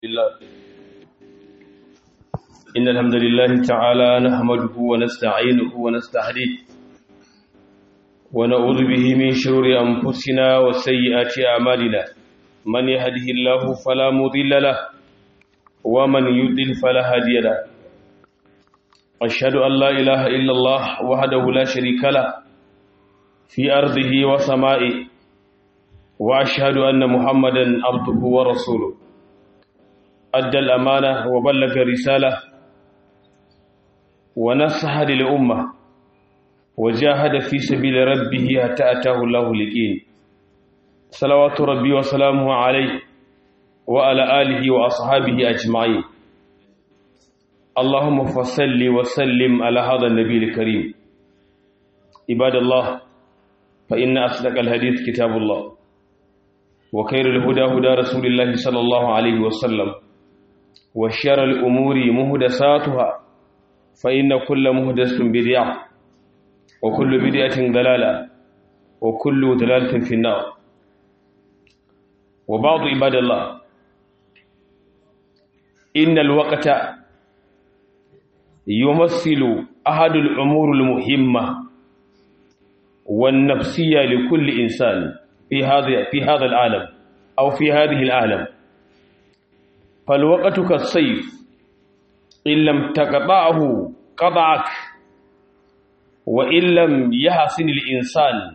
لله إن الحمد لله تعالى نحمده ونستعينه ونستهديه ونعوذ به من شرور أنفسنا وسيئات أعمالنا من يهده الله فلا مضل له ومن يضلل فلا هادي له أشهد أن لا إله إلا الله وحده لا شريك له في أرضه وسمائه وأشهد أن محمدا عبده ورسوله أدى الأمانة وبلغ الرسالة ونصح للأمة وجاهد في سبيل ربه حتى أتاه الله اليقين صلوات ربي وسلامه عليه وعلى آله وأصحابه أجمعين اللهم فصل وسلم على هذا النبي الكريم عباد الله فإن أصدق الحديث كتاب الله وخير الهدى هدى رسول الله صلى الله عليه وسلم وشر الأمور مهدساتها فإن كل مهدس بدعة وكل بدعة ضلالة وكل ضلالة في النار وبعض عباد الله إن الوقت يمثل أحد الأمور المهمة والنفسية لكل إنسان في هذا في هذا العالم أو في هذه العالم فالوقت كالسيف إن لم تقطعه قطعك وإن لم يحسن الإنسان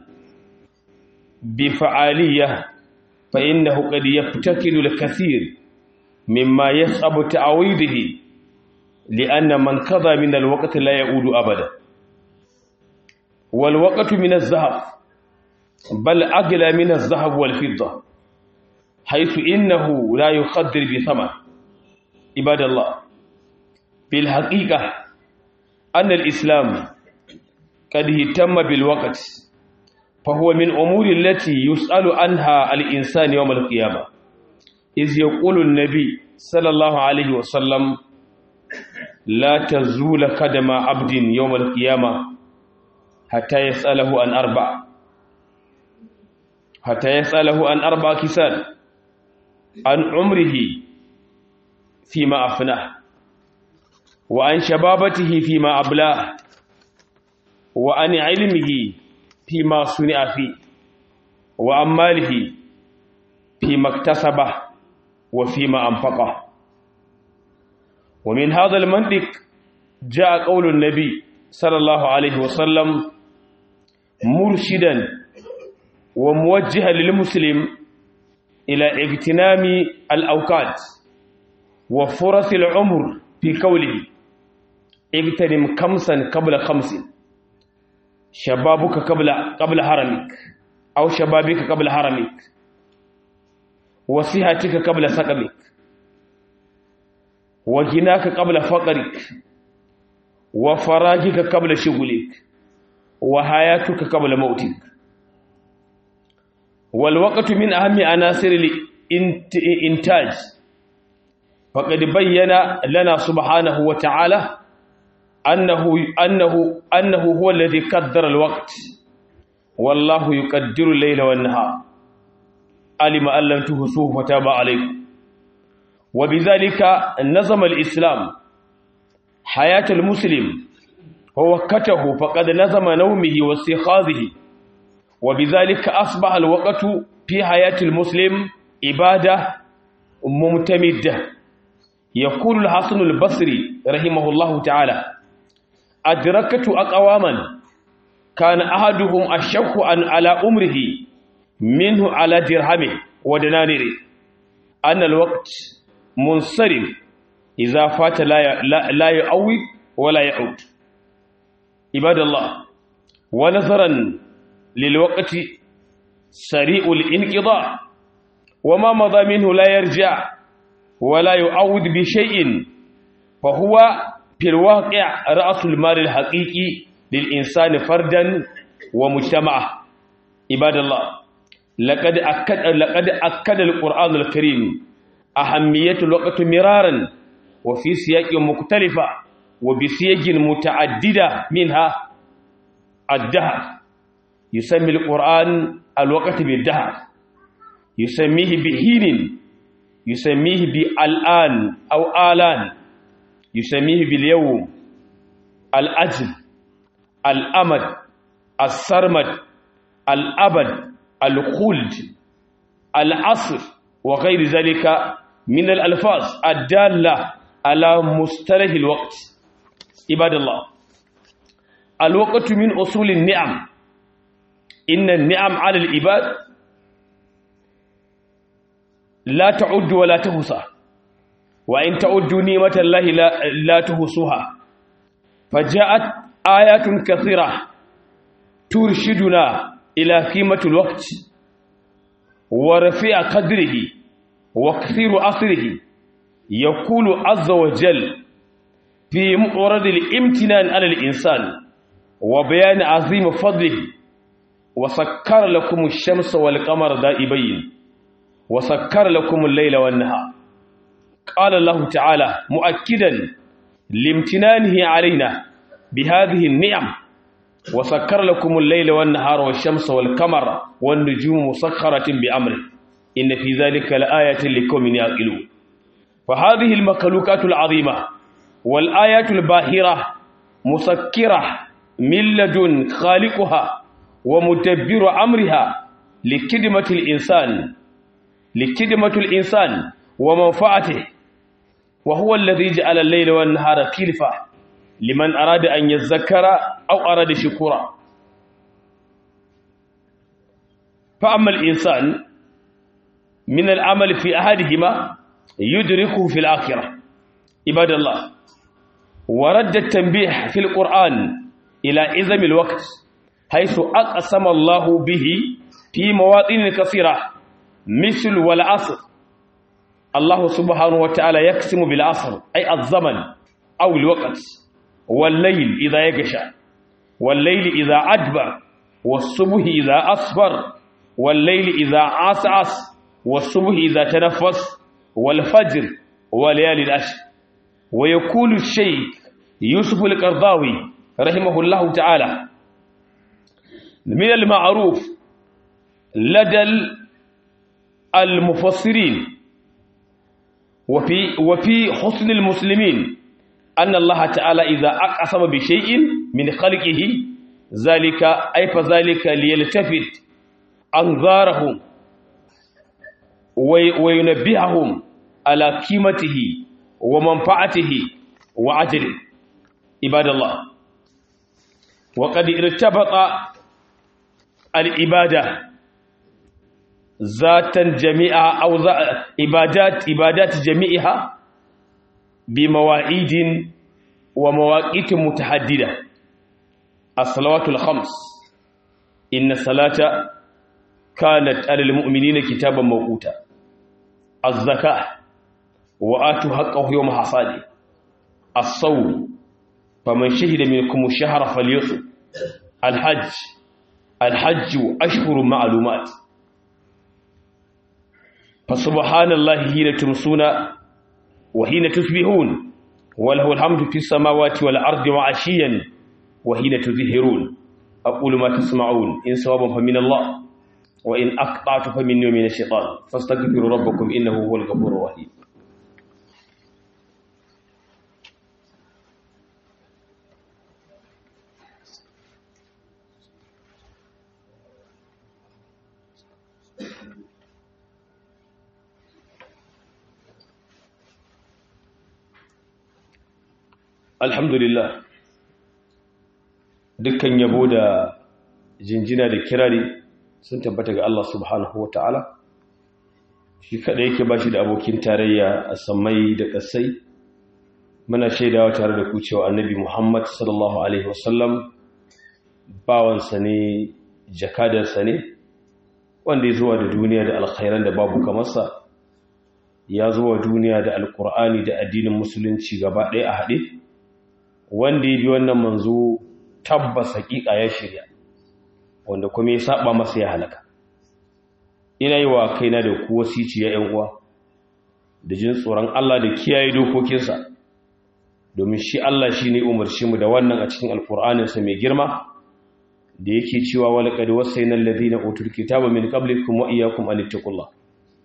بفعالية فإنه قد يفتقد الكثير مما يصعب تعويضه لأن من قضى من الوقت لا يعود أبدا والوقت من الذهب بل أغلى من الذهب والفضة حيث إنه لا يقدر بثمن عباد الله بالحقيقة أن الإسلام قد اهتم بالوقت فهو من أمور التي يسأل عنها الإنسان يوم القيامة إذ يقول النبي صلى الله عليه وسلم لا تزول قدم عبد يوم القيامة حتى يسأله عن أربع حتى يسأله عن أربع كسال عن عمره فيما أفناه وعن شبابته فيما أبلاه وعن علمه فيما صنع فيه وعن ماله فيما اكتسبه وفيما أنفقه ومن هذا المنطق جاء قول النبي صلى الله عليه وسلم مرشدا وموجها للمسلم إلى اغتنام الأوقات وفرص العمر في قوله اغتنم خمسا قبل خمس شبابك قبل قبل حرمك أو شبابك قبل حرمك وصحتك قبل سقمك وغناك قبل فقرك وفراغك قبل شغلك وحياتك قبل موتك والوقت من أهم عناصر الإنتاج فقد بين لنا سبحانه وتعالى أنه, أنه, أنه هو الذي قدر الوقت والله يقدر الليل والنهار علم أن لم تهسوه فتاب عليكم وبذلك نظم الإسلام حياة المسلم ووقته فقد نظم نومه واستيقاظه وبذلك أصبح الوقت في حياة المسلم عبادة ممتمدة يقول الحسن البصري رحمه الله تعالى أدركت أقواما كان أحدهم أشق على أمره منه على درهمه ودنانيره أن الوقت منصرم إذا فات لا لا يعود ولا يعود عباد الله ونظرا للوقت سريع الانقضاء وما مضى منه لا يرجع ولا يعود بشيء فهو في الواقع رأس المال الحقيقي للإنسان فردا ومجتمعه عباد الله لقد أكد, لقد أكد القرآن الكريم أهمية الوقت مرارا وفي سياق مختلفة وبسياق متعددة منها الدهر يسمي القرآن الوقت بالدهر يسميه بحين يسميه بالآن أو آلان يسميه باليوم الأجل الأمد السرمد الأبد الخلد العصر وغير ذلك من الألفاظ الدالة على مصطلح الوقت عباد الله الوقت من أصول النعم إن النعم على العباد لا تعد ولا تحصى وإن تعدوا نعمة الله لا, لا تحصوها فجاءت آيات كثيرة ترشدنا إلى قيمة الوقت ورفيع قدره وكثير أثره يقول عز وجل في مؤرد الامتنان على الإنسان وبيان عظيم فضله وسكر لكم الشمس والقمر دائبين وسكر لكم الليل والنهار قال الله تعالى مؤكدا لامتنانه علينا بهذه النعم وسكر لكم الليل والنهار والشمس والقمر والنجوم مسخرة بأمره إن في ذلك لآية لقوم يعقلون فهذه المخلوقات العظيمة والآيات الباهرة مسكرة من لدن خالقها ومدبر أمرها لخدمة الإنسان لخدمة الإنسان ومنفعته وهو الذي جعل الليل والنهار خلفة لمن أراد أن يذكر أو أراد شكورا فأما الإنسان من العمل في أحدهما يدركه في الآخرة عباد الله ورد التنبيه في القرآن إلى إذم الوقت حيث أقسم الله به في مواطن كثيرة مثل والعصر الله سبحانه وتعالى يقسم بالعصر أي الزمن أو الوقت والليل إذا يغشى والليل إذا أدبر والصبح إذا أصفر والليل إذا عسعس والصبح إذا تنفس والفجر وليالي الأشر ويقول الشيخ يوسف القرضاوي رحمه الله تعالى من المعروف لدى المفسرين وفي وفي حسن المسلمين أن الله تعالى إذا أقسم بشيء من خلقه ذلك أي فذلك ليلتفت أنظارهم وينبههم على قيمته ومنفعته وعجله عباد الله وقد ارتبط العبادة ذاتا جميعا أو عبادات عبادات جميعها بمواعيد ومواقيت متحددة الصلوات الخمس إن الصلاة كانت على المؤمنين كتابا موقوتا الزكاة وآتوا حقه يوم حصاده الصوم فمن شهد منكم الشهر فليصم الحج الحج أشهر معلومات فسبحان الله حين تمسون وحين تصبحون وله الحمد في السماوات والأرض وعشيا وحين تظهرون أقول ما تسمعون إن صوابا فمن الله وإن أقطعت فمن من الشيطان فاستغفروا ربكم إنه هو الغفور الرحيم alhamdulillah dukkan yabo da jinjina da kirari sun tabbata ga Allah subhanahu wa ta'ala shi kada yake ba shi da abokin tarayya a samai da kasai muna shaidawa tare da ku cewa annabi muhammad sallallahu alaihi wasallam bawansa ne jakadarsa ne wanda ya zuwa da duniya da alkhairan da babu kamarsa ya zuwa duniya da alkur'ani da addinin musulunci gaba ɗaya a haɗe wanda ya bi wannan manzo tabbas hakika ya shirya wanda kuma ya saba masa ya halaka ina yi wa kaina da ku wasici ya uwa da jin tsoron Allah da kiyaye dokokinsa domin shi Allah shi ne umarci mu da wannan a cikin alkur'aninsa mai girma da yake cewa wal qad wasayna alladhina utul kitaba min qablikum wa iyyakum an ittaqullah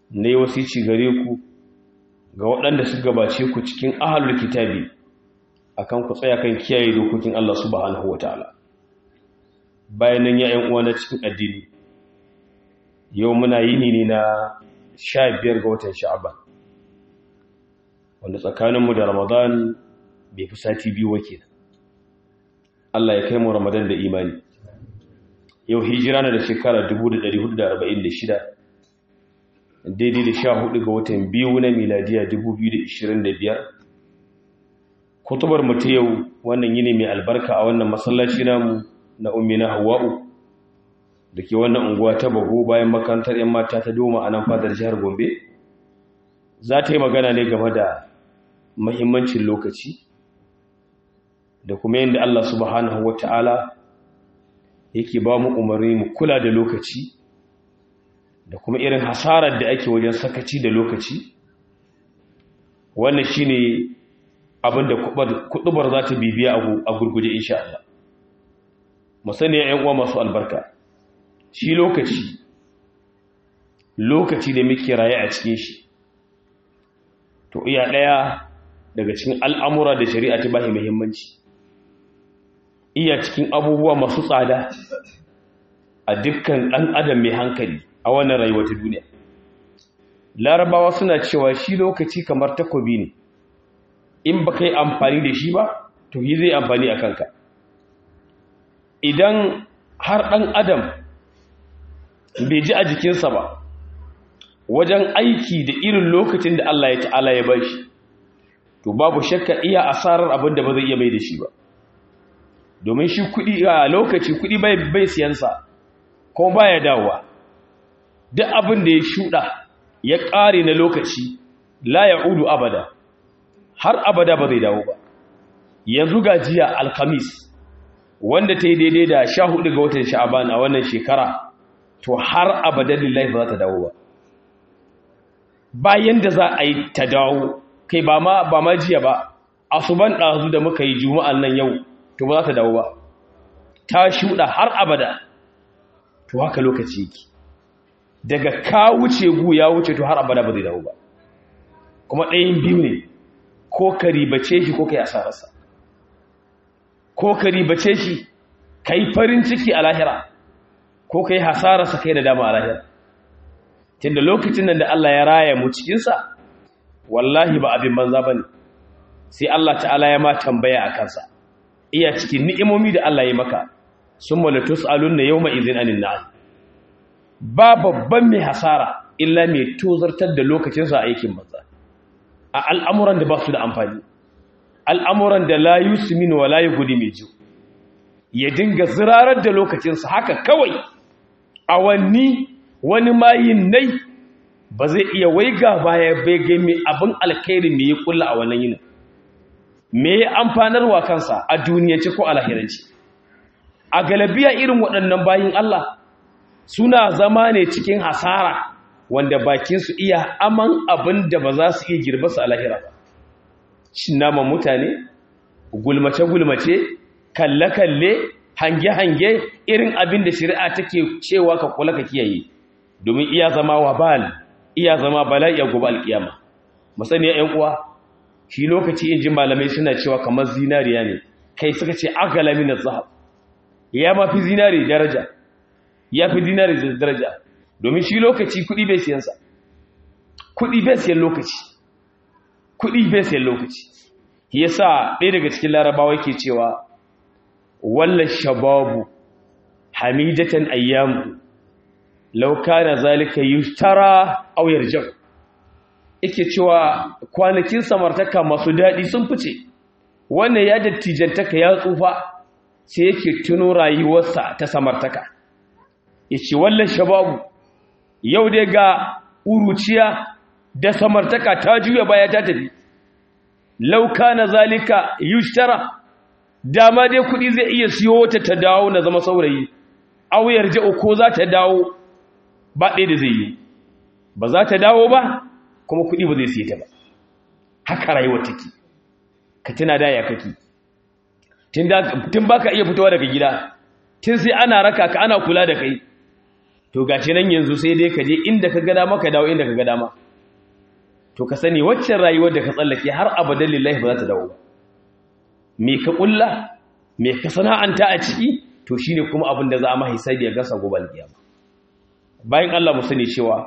ne wasici gare ku ga waɗanda su gabace ku cikin ahalul kitabi akan ku tsaya kan kiyaye dokokin Allah subhanahu wataala bayan nan ya uwa na cikin addini yau muna yini ne na 15 ga watan sha'aban wanda tsakaninmu da ramadan bai fi sati biyu wake Allah ya kai mu ramadan da imani yau hijira na da shekara 1446 daidai da sha hudu ga watan biyu na miladiya 2025 kutubar mutu yau wannan yini mai albarka a wannan masallaci namu na ummina hawa'u da ke wannan unguwa ta bago bayan makarantar 'yan mata ta doma a nan fadar jihar gombe za ta yi magana ne game da mahimmancin lokaci da kuma yadda Allah subhanahu wa ta'ala yake ba mu umarni mu kula da lokaci da kuma irin hasarar da ake wajen sakaci da lokaci wannan shi ne abinda kudubar za ta bibiya a gurguje insha Allah musani ‘yan uwa masu albarka shi lokaci lokaci da muke raye a cikin shi to iya ɗaya daga cikin al'amura da shari'a ta bahi muhimmanci iya cikin abubuwa masu tsada a dukkan ɗan adam mai hankali a wannan rayuwa ta duniya larabawa suna cewa shi lokaci kamar takobi ne in ba yi amfani da shi ba to yi zai amfani a kanka idan har ɗan adam bai ji a jikinsa ba wajen aiki da irin lokacin da Allah ya ta'ala ya bashi to babu shakka iya asarar abin da ba zai iya mai da shi ba domin shi kuɗi a lokaci kuɗi bai bai siyansa ko baya dawowa duk abin da ya shuɗa ya ƙare na lokaci la ya'udu abada har abada ba zai dawo ba yanzu ga jiya alkamis wanda ta yi daidai da sha hudu ga watan sha'aban a wannan shekara to har abadan lillahi ba za ta dawo ba bayan da za a yi ta dawo kai ba ma ba ma jiya ba asuban ɗazu da muka yi juma'an nan yau to ba za ta dawo ba ta shuɗa har abada to haka lokaci yake daga ka wuce gu ya wuce to har abada ba zai dawo ba kuma ɗayan biyu ne ko ka ribace shi ko ka yi asararsa ko ka ribace shi ka yi farin ciki a lahira ko ka yi hasararsa kai da dama a lahira tunda lokacin nan da Allah ya raya mu cikinsa wallahi ba abin banza ba ne sai Allah ta'ala ya ma tambaya a kansa iya cikin ni'imomi da Allah ya maka sun malatus alun na yau ma'izin anin na'am ba babban mai hasara illa mai tozartar da lokacinsa a aikin banza a al'amuran da ba su da amfani al'amuran da la yusumin wa la gudi mai jiyo ya dinga zirarar da lokacinsa haka kawai awanni wani mayin nai ba zai iya waiga baya bai ga mai abin alkhairi mai ya kulla a wannan yinin me ya amfanarwa kansa a duniyance ko a lahiranci a galabiya irin waɗannan bayin Allah suna zama ne cikin hasara wanda bakinsu iya aman abin da ba za su iya girba su a lahira ba shin naman mutane gulmace-gulmace kalle-kalle hange-hange irin abin da shari'a take cewa ka kula ka kiyaye domin iya zama wabal iya zama bala'i a gobe alkiyama masaniya ƴan uwa shi lokaci in ji malamai suna cewa kamar zinariya ne kai suka ce agala min zahab ya ma fi zinari daraja ya fi zinari daraja domin shi lokaci kuɗi bai siyan sa kuɗi bai siyan lokaci kuɗi bai siyan lokaci yasa ɗaya daga cikin larabawa yake cewa walla shababu hamidatan ayyamu law kana zalika yushtara aw yarja yake cewa kwanakin samartaka masu dadi sun fice wannan ya dattijantaka ya tsufa sai yake tuno rayuwarsa ta samartaka yace walla shababu yau dai ga uruciya da samartaka ta juya baya ta tafi law kana zalika yushtara dama dai kuɗi zai iya siyo ta ta dawo na zama saurayi auyar ja'o ko za ta dawo ba ɗaya da zai yi ba za ta dawo ba kuma kuɗi ba zai siye ta ba haka rayuwa take ka tuna da ya kake tun ba ka iya fitowa daga gida tun sai ana raka ka ana kula da kai to gashi nan yanzu sai dai ka je inda ka ga dama ka dawo inda ka ga dama to ka sani waccan rayuwar da ka tsallake har abadan lillahi ba za ta dawo ba me ka kulla me ka sana'anta a ciki to shine kuma abin da za a mahisabi ya gasa gobe alkiyama bayan Allah mu sani cewa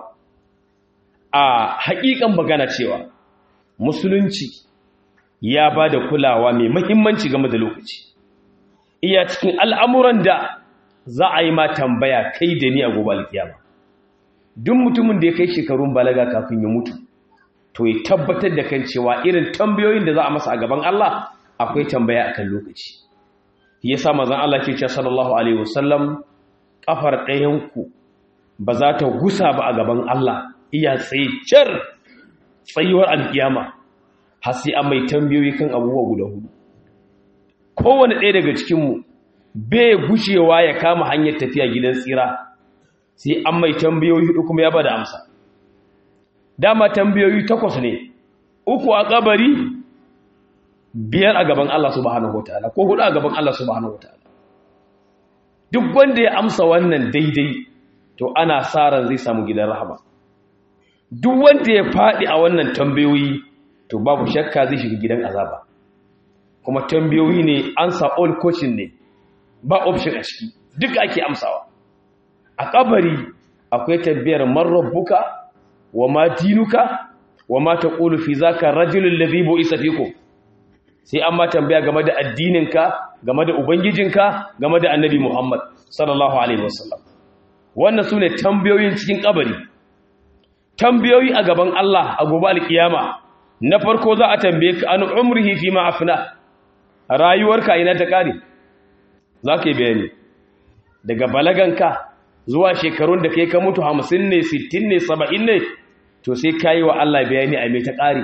a haƙiƙan magana cewa musulunci ya ba da kulawa mai muhimmanci game da lokaci iya cikin al'amuran da za a yi ma tambaya kai da ni a gobe alkiyama duk mutumin da ya kai shekarun balaga kafin ya mutu to ya tabbatar da kan cewa irin tambayoyin da za a masa a gaban Allah akwai tambaya akan lokaci ya sa mazan Allah ke cewa sallallahu alaihi wasallam kafar ɗayanku ba za ta gusa ba a gaban Allah iya tsaye car tsayuwar alkiyama har sai an mai tambayoyi kan abubuwa guda hudu kowane ɗaya daga cikinmu bai gushewa ya kama hanyar tafiya gidan tsira sai an mai tambayoyi hudu kuma ya bada amsa dama tambayoyi takwas ne uku a kabari biyar a gaban Allah subhanahu wataala ko hudu a gaban Allah subhanahu wataala duk wanda ya amsa wannan daidai to ana sa ran zai samu gidan rahama duk wanda ya faɗi a wannan tambayoyi to babu shakka zai shiga gidan azaba kuma tambayoyi ne ansa all coaching ne ba option a ciki duk ake amsawa a kabari akwai tambayar man rabbuka wa ma dinuka wa ma taqulu fi zaka rajulul ladhi bu'isa fikum sai an ma tambaya game da addininka game da ubangijinka game da annabi Muhammad sallallahu alaihi wasallam wannan sune tambayoyin cikin kabari tambayoyi a gaban Allah a gobe alkiyama na farko za a tambaye ka an umrihi fi ma afna rayuwarka ina ta kare zaka yi bayani daga balaganka zuwa shekarun da kai ka mutu 50 ne 60 ne 70 ne to sai kai wa Allah bayani a me ta kare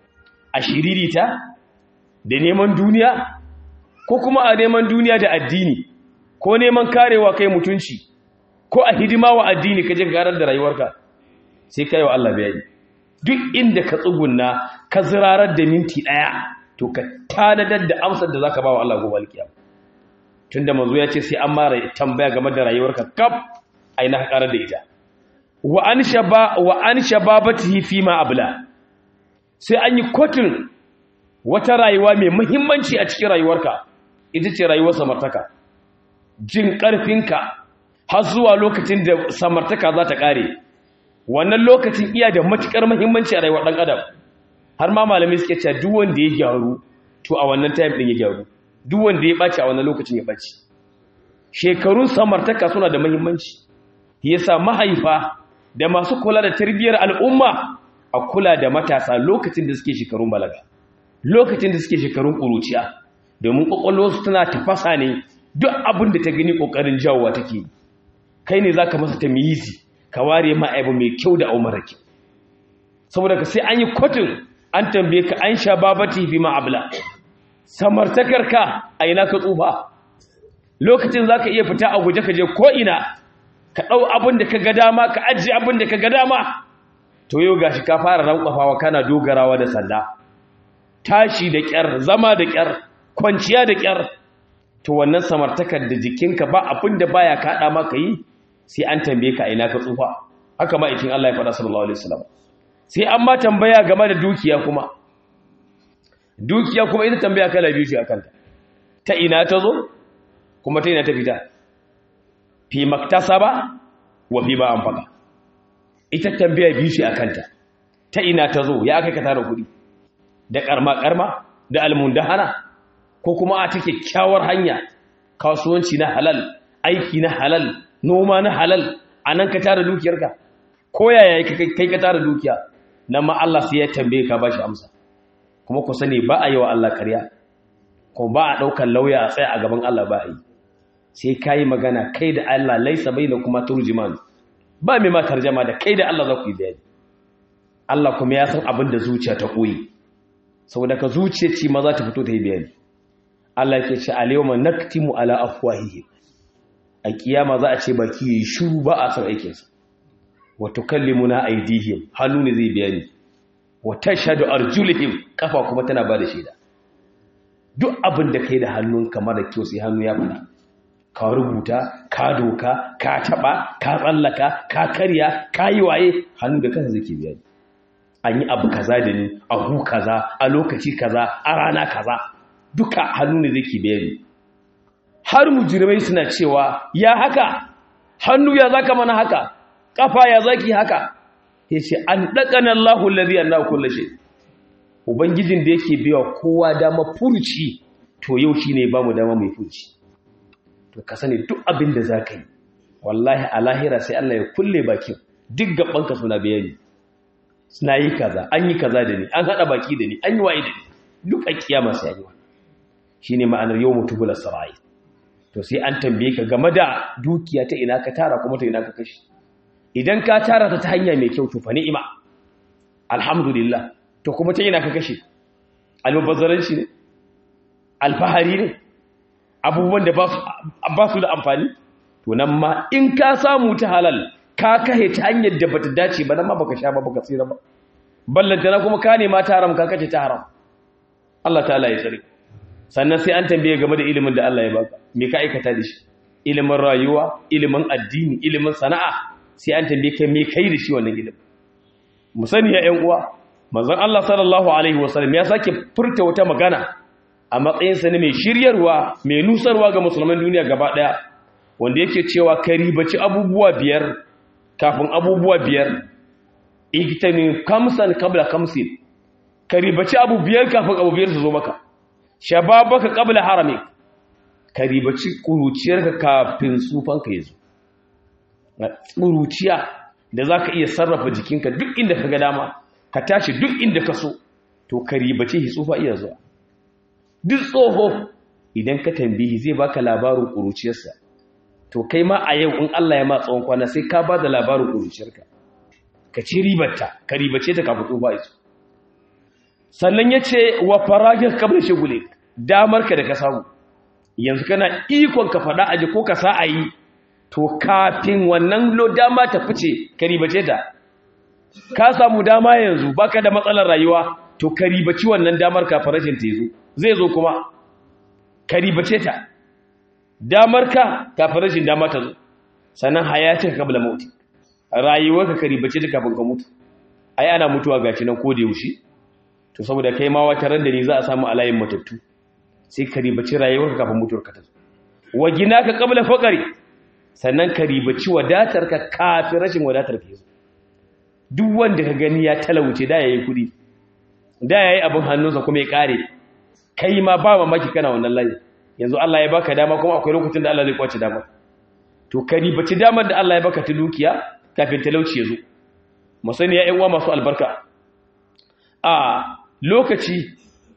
a shiririta da neman duniya ko kuma a neman duniya da addini ko neman karewa kai mutunci ko a hidima wa addini ka je garar da rayuwarka sai kai wa Allah bayani duk inda ka tsugunna ka zirarar da minti daya to ka tanadar da amsar da zaka ba wa Allah gobe alkiyama tunda manzo ya ce sai an mara tambaya game da rayuwarka kaf aina ka karar da ita wa an shaba wa an shababatihi fi ma abla sai an yi kotun wata rayuwa mai muhimmanci a cikin rayuwarka ita ce rayuwar samartaka jin ƙarfinka har zuwa lokacin da samartaka za ta ƙare wannan lokacin iya da matuƙar muhimmanci a rayuwar ɗan adam har ma malamai suke cewa duk wanda ya gyaru to a wannan time ɗin ya gyaru duk wanda ya ɓaci a wannan lokacin ya ɓaci shekarun samartaka suna da muhimmanci yasa mahaifa da masu kula da tarbiyyar al'umma a kula da matasa lokacin da suke shekarun balaga lokacin da suke shekarun ƙuruciya domin ƙwaƙwalwarsu tana tafasa ne duk abin da ta gani ƙoƙarin jawowa take kai ne za ka masa ta miyizi ka ware ma aibu mai kyau da au mara kyau saboda ka sai an yi kotun an tambaye ka an sha babati fi ma'abla samartakarka a ina ka tsufa lokacin za ka iya fita a guje ka je ko'ina ka ɗau abin da ka ga dama ka ajiye abin da ka ga dama to yau gashi ka fara rankwafawa kana dogarawa da sanda tashi da ƙyar zama da ƙyar kwanciya da ƙyar to wannan samartakar da jikinka ba abin da baya kaɗa maka yi sai an tambaye ka ina ka tsufa haka ma ikin Allah ya faɗa sallallahu alaihi wasallam sai an ma tambaya game da dukiya kuma dukiya kuma ita tambaya kala biyu ce akan ta ta ina ta zo kuma ta ina ta fita fi maktasaba wa fi ba anfaqa ita tambaya biyu ce akan ta ta ina ta zo ya aka ka tara kuɗi da karma-karma da almundahana ko kuma a ta kyakkyawar hanya kasuwanci na halal aiki na halal noma na halal a nan ka tara dukiyarka ko yaya kai ka tara dukiya nan ma Allah sai ya tambaye ka ba shi amsa kuma ku sani ba a yi wa Allah ƙarya ko ba a ɗaukar lauya a tsaya a gaban Allah ba a yi sai ka yi magana kai da Allah laisa bai da kuma turjiman ba mai ma tarjama da kai da Allah za ku yi bayani Allah kuma ya san abin da zuciya ta koyi saboda ka zuciya ce ma za ta fito ta yi bayani Allah ke ce alyawma naktimu ala afwahihim a kiyama za a ce baki yi shiru ba a san aikin sa wa tukallimuna aydihim hannu ne zai bayani wa tashhadu arjuluhum kafa kuma tana ba da shaida duk abin da kai da hannun kamar da kyau sai hannu ya fada ka rubuta ka doka ka taba ka tsallaka ka karya ka yi waye hannu da kansa zai biya an yi abu kaza da ni a hu kaza a lokaci kaza a rana kaza duka hannu ne zai biya ni har mujrimai suna cewa ya haka hannu ya zaka mana haka kafa ya zaki haka yace an dakana Allahu allazi anna kullu shay ubangijin da yake biya kowa dama furuci to yau shine ba mu dama mai furuci to ka sani duk abin da zaka yi wallahi a lahira sai Allah ya kulle bakin duk gabanka suna bayani suna yi kaza an yi kaza da ni an hada baki da ni an yi waye da ni duk a kiyama sai yi shine ma'anar yawmu tubula sarai to sai an tambaye ka game da dukiya ta ina ka tara kuma ta ina ka kashi idan ka tara ta ta hanya mai kyau to fa ni'ima alhamdulillah to kuma ta ina ka kashe almubazzaranci ne alfahari ne abubuwan da ba su da amfani to nan ma in ka samu ta halal ka kahe ta hanyar da bata dace ba nan ma baka sha ba baka tsira ba ballanta na kuma ka nema ta haram ka kace ta haram Allah ta'ala ya tsare sannan sai an tambaye game da ilimin da Allah ya baka me ka aikata da shi ilimin rayuwa ilimin addini ilimin sana'a sai an tambaye ka me kai da shi wannan ilimin mu sani ya ƴan uwa manzon Allah sallallahu alaihi wasallam ya sake furta wata magana a matsayin sa ne mai shiryarwa mai nusarwa ga musulman duniya gaba daya wanda yake cewa ka ribaci abubuwa biyar kafin abubuwa biyar igtani kamsan qabla kamsin ka ribaci abu biyar kafin abu biyar su zo maka shababaka qabla harami ka ribaci kuruciyarka kafin tsufanka yazo kuruciya da zaka iya sarrafa jikinka duk inda ka ga dama ka tashi duk inda ka so to ka ribace shi tsufa iya zuwa duk tsoho idan ka tambihi zai baka labarin kuruciyarsa to kai ma a yau in Allah ya ma tsawon kwana sai ka ba da labarin kuruciyarka ka ci ribarta ka ribace ta kafin tsufa iso sannan ya ce wa faragin kamar shigule damar ka da ka samu yanzu kana ikon ka faɗa aji ko ka sa a yi to kafin wannan lo dama ta fice ka ribace ta ka samu dama yanzu baka da matsalar rayuwa to ka ribaci wannan damar kafin rashin ta zo zai zo kuma ka ribace ta damar ka kafin rashin dama ta zo sannan hayatin kabla mauti rayuwarka ka ribace ta kafin ka mutu ai ana mutuwa gashi nan ko da yaushe to saboda kai ma wata ran da ni za a samu alayin matattu sai ka ribaci rayuwarka kafin mutuwarka ta zo wa ginaka qabla faqri sannan ka ribaci wadatarka kafin rashin wadatar ka zo duk wanda ka gani ya talauce da yayi kudi da yayi abin hannunsa kuma ya kare kai ma ba mamaki kana wannan layi yanzu Allah ya baka dama kuma akwai lokacin da Allah zai kwace dama to ka ribaci damar da Allah ya baka ta dukiya kafin talauci ya zo mu sani ya ƴan uwa masu albarka a lokaci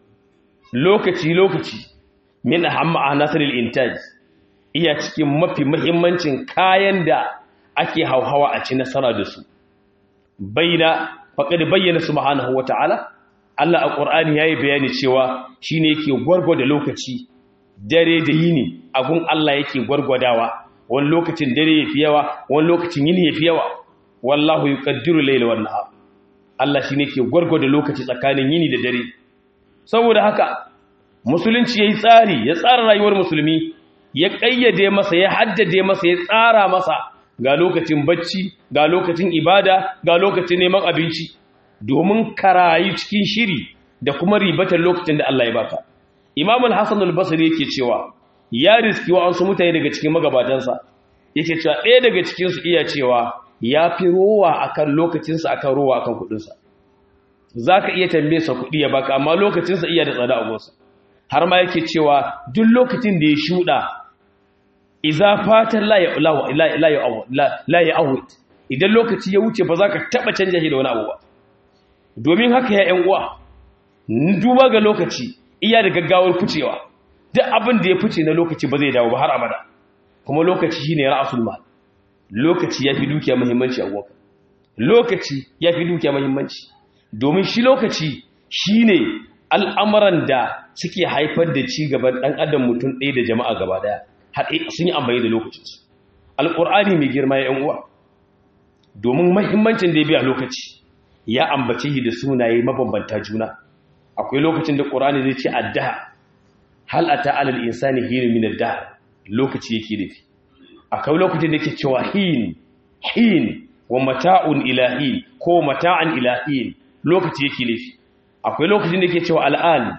lokaci lokaci min ahamma anasiril intaj iya cikin mafi muhimmancin kayan da ake hauhawa a ci nasara da su baina faqad bayyana subhanahu wata'ala Allah a Qur'ani yayi bayani cewa shine yake gwargwada lokaci dare da yini abun Allah yake gwargwadawa wani lokacin dare yafi yawa wani lokacin yini yafi yawa wallahu yuqaddiru layla wan nahar Allah shine yake gwargwada lokaci tsakanin yini da dare saboda haka musulunci yayi tsari ya tsara rayuwar musulmi ya kayyade masa ya haddade masa ya tsara masa ga lokacin bacci ga lokacin ibada ga lokacin neman abinci domin karayi cikin shiri da kuma ribatar lokacin da Allah ya baka Imam al-Hasan al-Basri yake cewa ya riski wa ansu mutane daga cikin magabatansa yake cewa ɗaya daga cikin su iya cewa ya fi rowa akan lokacinsa akan rowa akan kudinsa zaka iya tambaye sa kudi ya baka amma lokacinsa iya da tsada a gonsa har ma yake cewa duk lokacin da ya shuda iza fatan la ya awut idan lokaci ya wuce ba za ka taɓa canja shi da wani abu ba domin haka ya uwa duba ga lokaci iya da gaggawar ficewa duk abin da ya fice na lokaci ba zai dawo ba har abada kuma lokaci shine ra'asul mal lokaci yafi dukiya muhimmanci a waka lokaci yafi dukiya muhimmanci domin shi lokaci shine al'amuran da suke haifar da ci gaban dan adam mutum ɗaya da jama'a gaba daya har sun yi amfani da lokacinsu alƙur'ani mai girma ya uwa domin mahimmancin da ya biya lokaci ya ambace shi da sunaye mabambanta juna akwai lokacin da ƙur'ani zai ce addaha hal ata alal insani hinu min ad lokaci yake nufi akwai lokacin da yake cewa hin hin wa mata'un ilahin ko mata'an ilahin lokaci yake nufi akwai lokacin da yake cewa al'an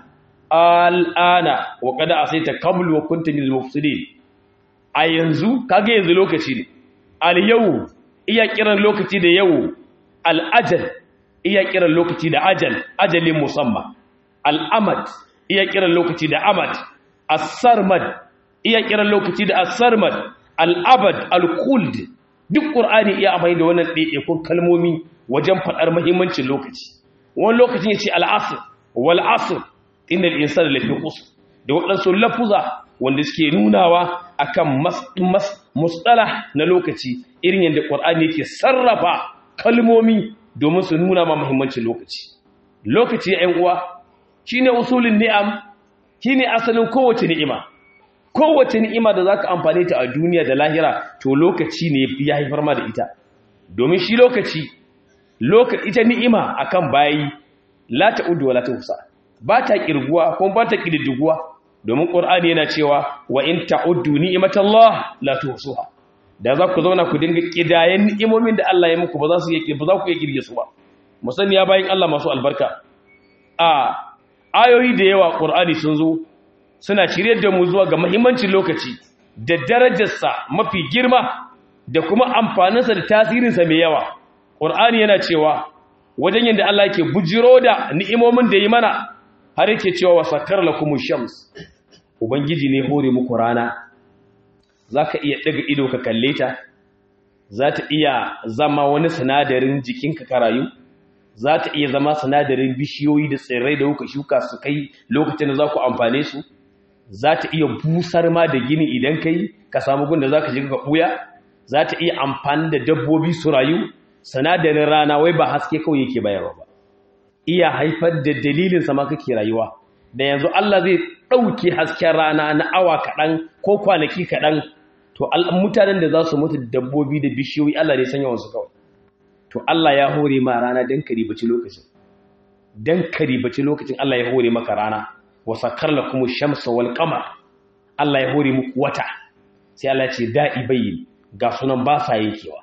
al'ana wa qad asaita qabl wa kunta minal mufsidin a yanzu kage yanzu lokaci ne al yau iya kiran lokaci da yau al ajal iya kiran lokaci da ajal ajalin musamma al amad iya kiran lokaci da amad as-sarmad iya kiran lokaci da as-sarmad al-abad al-khuld duk qur'ani iya amfani da wannan ɗaiɗaikun kalmomi wajen faɗar muhimmancin lokaci wani lokacin yace al-asr wal asr innal insana lafi khusr da waɗansu lafuza wanda suke nunawa akan mustalah na lokaci irin yadda qur'ani yake sarrafa kalmomi domin su nuna ma muhimmancin lokaci lokaci ya uwa shine usulin ni'am shine asalin kowace ni'ima kowace ni'ima da zaka amfane ta a duniya da lahira to lokaci ne ya haifar ma da ita domin shi lokaci lokaci ita ni'ima akan bayi la ta'uddu wa la tuhsa ba ta kirguwa kuma ba ta kididdiguwa domin qur'ani yana cewa wa in ta'uddu ni'matallah la tuhsuha da za ku zauna ku dinga kidayen ni'imomin da Allah ya muku ba za su yi ba za ku iya kirge su ba musani ya bayin Allah masu albarka a ayoyi da yawa qur'ani sun zo suna shirye da mu zuwa ga muhimmancin lokaci da darajarsa mafi girma da kuma amfaninsa da tasirinsa mai yawa qur'ani yana cewa wajen yadda Allah yake bujiro da ni'imomin da yi mana har yake cewa wa sakar lakumush shams ubangiji ne hore muku rana zaka iya daga ido ka kalle ta za ta iya zama wani sinadarin jikinka ka rayu za ta iya zama sinadarin bishiyoyi da tsirrai da kuka shuka su kai lokacin da za ku amfane su za ta iya busar ma da gini idan kai ka samu gun da za ka shiga ka ɓuya za ta iya amfani da dabbobi su rayu sinadarin rana wai ba haske kawai yake bayarwa ba iya haifar da dalilin sama kake rayuwa da yanzu Allah zai ɗauke hasken rana na awa kaɗan ko kwanaki kaɗan to mutanen da za su mutu dabbobi da bishiyoyi Allah ne sanya wasu kawai to Allah ya hore ma rana don ka ribaci lokacin don ka ribaci lokacin Allah ya hore maka rana wa sakar la kuma shamsa wal qamar Allah ya hore muku wata sai Allah ya ce da'i bayyin ga sunan ba sa yankewa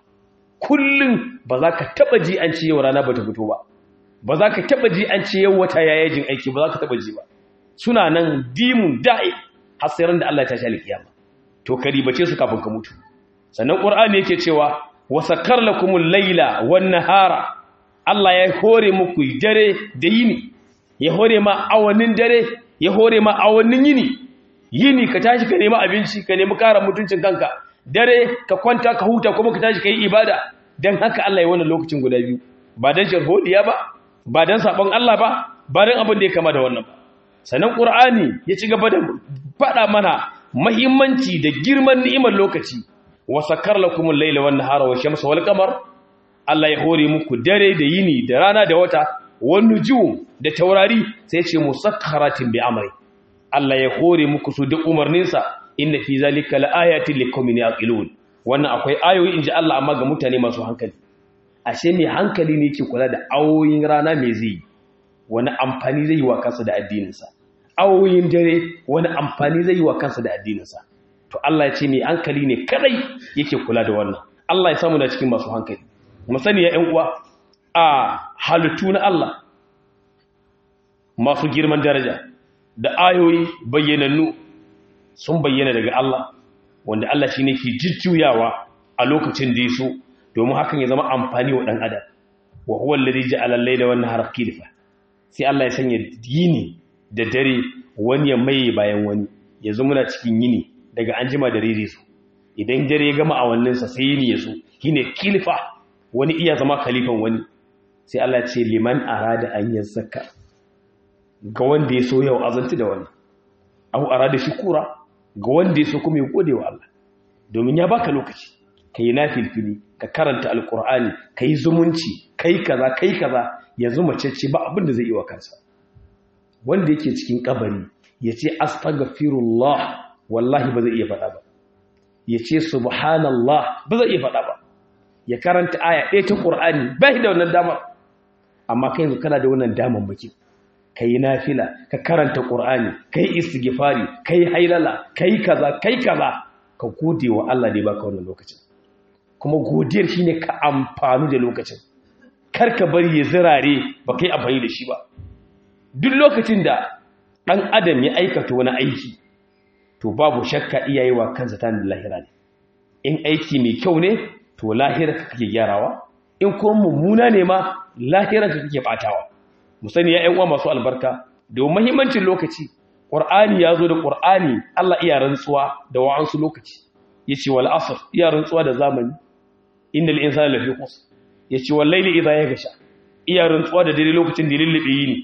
kullum ba za ka taba ji an ce yau rana ba ta fito ba ba za ka taba ji an ce yau wata ya yajin aiki ba za ka taba ji ba suna nan dimun da'i har sai ran da Allah ya tashi alkiyama to ka ribace su kafin ka mutu sannan qur'ani yake cewa wa sakar lakumul layla wan nahara Allah ya hore muku dare da yini ya hore ma awannin dare ya hore ma awannin yini yini ka tashi ka nemi abinci ka nemi kara mutuncin kanka dare ka kwanta ka huta kuma ka tashi ka yi ibada don haka Allah ya wannan lokacin guda biyu ba don sharhodiya ba ba don sabon Allah ba ba don abin da ya kama da wannan ba sannan ƙur'ani ya ci gaba da faɗa mana mahimmanci da girman ni'imar lokaci wa sakar lakumul laila wan nahara wa shamsa wal qamar Allah ya hore muku dare da yini da rana da wata wan nujum da taurari sai ce musakkaratin bi amri Allah ya hore muku su da umarninsa inna fi zalika laayatin liqaumin yaqilun wannan akwai ayoyi inji Allah amma ga mutane masu hankali ashe mai hankali ne yake kula da awoyin rana mai zai wani amfani zai yi wa kansa da addininsa awoyin dare wani amfani zai yi wa kansa da addininsa to Allah ya ce mai hankali ne kadai yake kula da wannan Allah ya samu da cikin masu hankali mu sani ya ƴan uwa a halittu na Allah masu girman daraja da ayoyi bayyanannu sun bayyana daga Allah wanda Allah shi ne ke jujjuyawa a lokacin da ya so domin hakan ya zama amfani wa ɗan adam wa huwa alladhi ja'ala al-layla wan nahara khilfa sai Allah ya sanya yini da dare wani ya maye bayan wani yanzu muna cikin yini daga an jima da rere su idan dare ya gama awannin sa sai yini ya so shine khilfa wani iya zama khalifan wani sai Allah ya ce liman arada an yazzaka ga wanda ya so yau azanti da wannan abu arada shukura ga wanda ya so kuma ya gode wa Allah domin ya baka lokaci ka yi nafilfili ka karanta alkur'ani ka yi zumunci ka yi kaza ka yi kaza yanzu mace ce ba abin da zai yi wa kansa wanda yake cikin kabari ya ce astaghfirullah wallahi ba zai iya faɗa ba ya ce subhanallah ba zai iya faɗa ba ya karanta aya ɗaya ta ƙur'ani ba shi da wannan damar amma kai yanzu kana da wannan damar baki ka yi nafila ka karanta ƙur'ani ka yi istighfari ka yi hailala ka yi kaza ka yi kaza ka gode wa Allah da ya baka wannan lokacin kuma godiyar shine ka amfani da lokacin kar ka bari ya zirare ba kai amfani da shi ba duk lokacin da ɗan adam ya aikata wani aiki to babu shakka iyaye wa kansa ta da lahira ne in aiki mai kyau ne to lahira ka kake gyarawa in kuma mummuna ne ma lahira ka kake batawa mu sani ya uwa masu albarka da muhimmancin lokaci qur'ani ya zo da qur'ani Allah iya rantsuwa da wa'ansu lokaci yace wal asr iya rantsuwa da zamani innal insana lafi khusr yace wal layli idha yaghsha iya rantsuwa da dare lokacin da lullube yini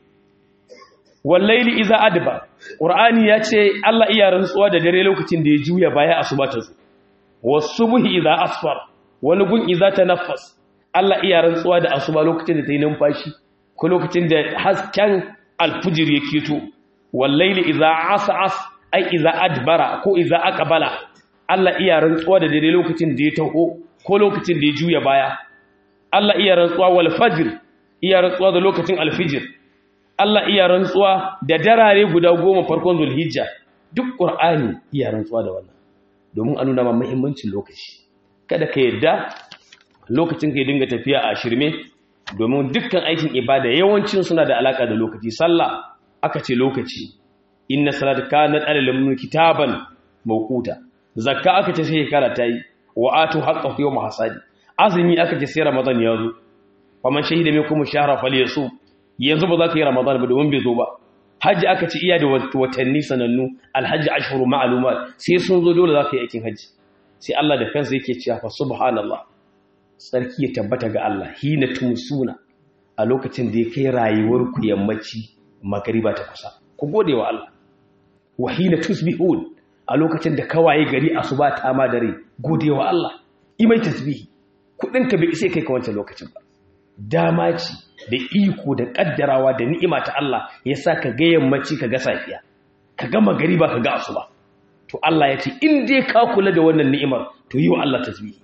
wallaili iza adba qur'ani yace Allah iya rantsuwa da dare lokacin da ya juya baya asuba ta zo wasubhi iza asfar wani gun iza tanaffas Allah iya rantsuwa da asuba lokacin da ta yi numfashi ko lokacin da hasken alfujir ya keto wallaili iza as'as ai iza adbara ko iza aqbala Allah iya rantsuwa da dare lokacin da ya taho ko lokacin da ya juya baya Allah iya rantsuwa wal fajr iya rantsuwa da lokacin alfijir Allah iya rantsuwa da darare guda goma farkon zulhijja duk ƙur'ani iya rantsuwa da wannan domin a nuna ma muhimmancin lokaci kada ka yadda lokacin ka yi dinga tafiya a shirme domin dukkan aikin ibada yawancin suna da alaka da lokaci sallah aka ce lokaci inna salata kanat alal mu'minin kitaban mawquta zakka aka ce sai shekara ta yi wa atu haqqahu yawm hasadi azumi aka ce sai ramadan ya zo faman shahida minkum shahra falyasum yanzu ba za ka yi ramadan ba domin bai zo ba hajji aka ci iya da watanni sanannu alhaji ashhuru ma'lumat sai sun zo dole za ka yi aikin hajji sai Allah da kansa yake cewa fa subhanallah sarki ya tabbata ga Allah hina tumsuna a lokacin da ya kai rayuwar ku yammaci magariba ta kusa ku gode wa Allah wa hina tusbihun a lokacin da kawaye gari asuba ta ma dare gode wa Allah imai tasbihi kudin ka bai isa kai ka wancan lokacin ba dama ce da iko da kaddarawa da ni'ima ta Allah ya sa ka ga yammaci ka ga safiya ka ga magariba ka ga asuba to Allah ya ce in dai ka kula da wannan ni'imar to yi wa Allah tasbihi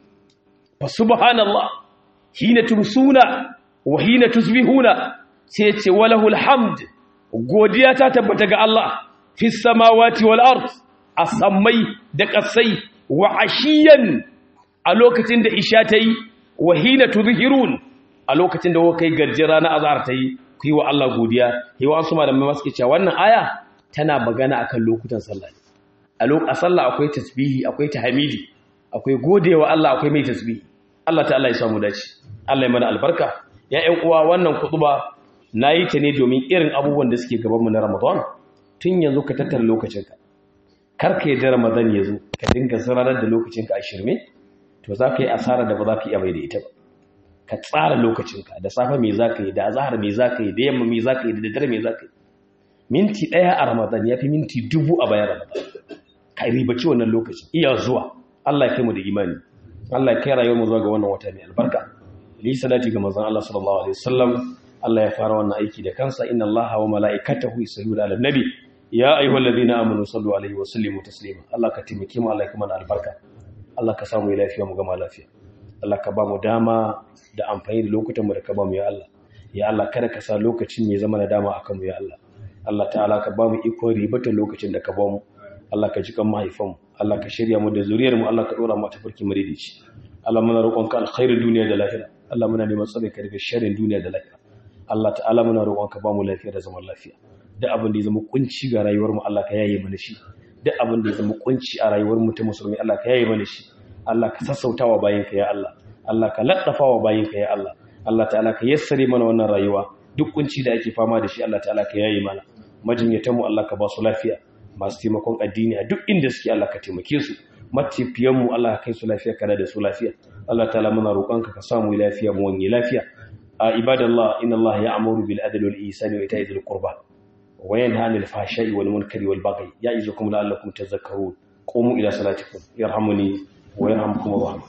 fa subhanallah hina tumsuna wa hina tusbihuna sai ya ce walahul hamd godiya ta tabbata ga Allah fis samawati wal ard asammai da kasai wa ashiyan a lokacin da isha ta yi wa hina tudhirun a lokacin da kai garjira na azhar ta yi ku yi wa Allah godiya yi wa su malamai masu ke cewa wannan aya tana magana akan lokutan sallah a lokacin sallah akwai tasbihi akwai tahmidi akwai godewa Allah akwai mai tasbihi Allah ta'ala ya samu dace Allah ya mana albarka ya ƴan uwa wannan kutuba nayi ta ne domin irin abubuwan da suke gaban mu na Ramadan tun yanzu ka tattara lokacinka kar ka yi da Ramadan ya zo ka dinga zararar da lokacinka a shirme to za ka yi asara da ba za ka iya mai da ita ba ka tsara lokacinka da safe me za ka yi da azahar me za ka yi da yamma me za ka yi da daddare me za ka yi minti ɗaya a ramadan ya fi minti dubu a bayan ramadan ka ribaci wannan lokacin iya zuwa allah ya kai mu da imani allah ya kai rayuwar mu zuwa ga wannan wata mai albarka li salati ga manzon allah sallallahu alaihi wasallam allah ya fara wannan aiki da kansa inna allaha wa mala'ikatahu yusalluna ala nabi ya ayyuhallazina amanu sallu alaihi wa sallimu taslima allah ka taimake mu allah ya kuma albarka allah ka samu lafiya mu gama lafiya Allah ka ba mu dama da amfani da lokutanmu da ka ba mu ya Allah ya Allah kada ka sa lokacin ya zama na dama akan mu ya Allah Allah ta'ala ka ba mu ikon ribatar lokacin da ka ba mu Allah ka ji kan mahaifanmu Allah ka shirya mu da zuriyar mu Allah ka dora mu ta farki muridici Allah muna roƙonka alkhairin duniya da lahira Allah muna neman tsare ka daga sharrin duniya da lahira Allah ta'ala muna roƙonka ba mu lafiya da zaman lafiya duk abin da ya zama kunci ga rayuwar mu Allah ka yaye mana shi duk abin da ya zama kunci a rayuwar mu ta musulmi Allah ka yaye mana shi Allah ka sassautawa bayinka ya Allah Allah ka laddafawa bayinka ya Allah Allah ta'ala ka yassare mana wannan rayuwa duk kunci da ake fama da shi Allah ta'ala ka yaye mana majinyatan mu Allah ka ba su lafiya masu taimakon addini a duk inda suke Allah ka taimake su matafiyan mu Allah ka kai su lafiya kada da su lafiya Allah ta'ala muna roƙonka ka samu lafiya mu wani lafiya a ibadallah inna Allah ya'muru bil adli wal ihsani wa ita'i dhil qurba wa yanha 'anil fahsha'i wal munkari wal baghi ya'izukum la'allakum tadhakkarun qumu ila salatikum yarhamuni ويرحمكم الله